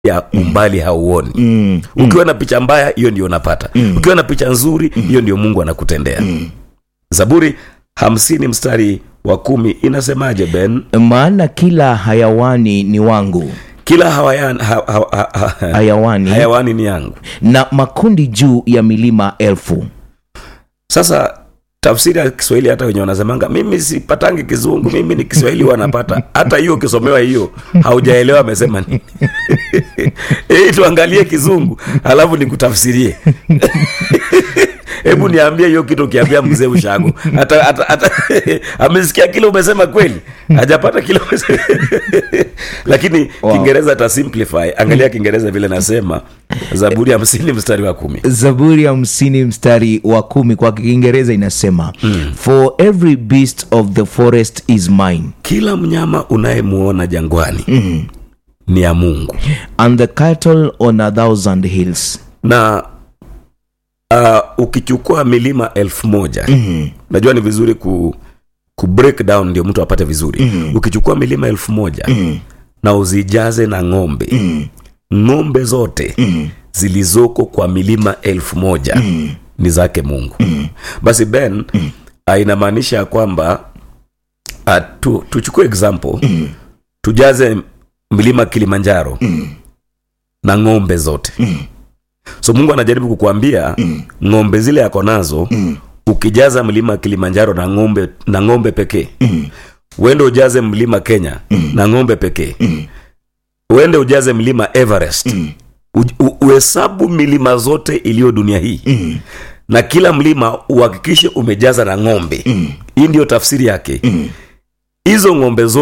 ya umbali hauoni Mm. ukiwa na picha mbaya hiyo ndio unapata ukiwa na picha nzuri hiyo ndio mungu anakutendea zaburi hamsini mstari wa kumi inasemaje ben maana kila hayawani ni wangu kila hawayan, ha, ha, ha, ha, hayawani hayawani ni yangu na makundi juu ya milima elfu sasa tafsiri ya kiswahili hata wenye wanasemanga mimi sipatangi kizungu mimi ni kiswahili wanapata hata hiyo ukisomewa hiyo haujaelewa amesema nini Hii tuangalie kizungu alafu nikutafsirie hebu niambie hiyo kitu ukiambia mzee ushago hata, hata, hata amesikia kile umesema kweli hajapata kile umesema lakini Wow. kiingereza ata simplify angalia kiingereza vile nasema zaburi hamsini mstari wa kumi zaburi hamsini mstari wa kumi kwa kiingereza inasema mm. for every beast of the forest is mine kila mnyama unayemuona jangwani mm. ni ya mungu and the cattle on a thousand hills na uh, ukichukua milima elfu moja mm. najua ni vizuri ku, ku break down ndio mtu apate vizuri Mhm. ukichukua milima elfu moja Mm. na uzijaze na ng'ombe Mm. ng'ombe zote Mm. zilizoko kwa milima elfu moja Mm. ni zake mungu basi ben ah, inamaanisha ya kwamba uh, tu, tuchukue example Mm. tujaze mlima kilimanjaro Mm. na ng'ombe zote Mm. so mungu anajaribu kukuambia Mm. ng'ombe zile yako nazo Mm. ukijaza mlima kilimanjaro na ng'ombe na ng'ombe pekee Mm. uende ujaze mlima kenya Mm. na ng'ombe pekee Mm. uende ujaze mlima everest Mm. U- u- uhesabu milima zote iliyo dunia hii Mm. na kila mlima uhakikishe umejaza na ng'ombe Mm. hii ndiyo tafsiri yake Mm. hizo ng'ombe zote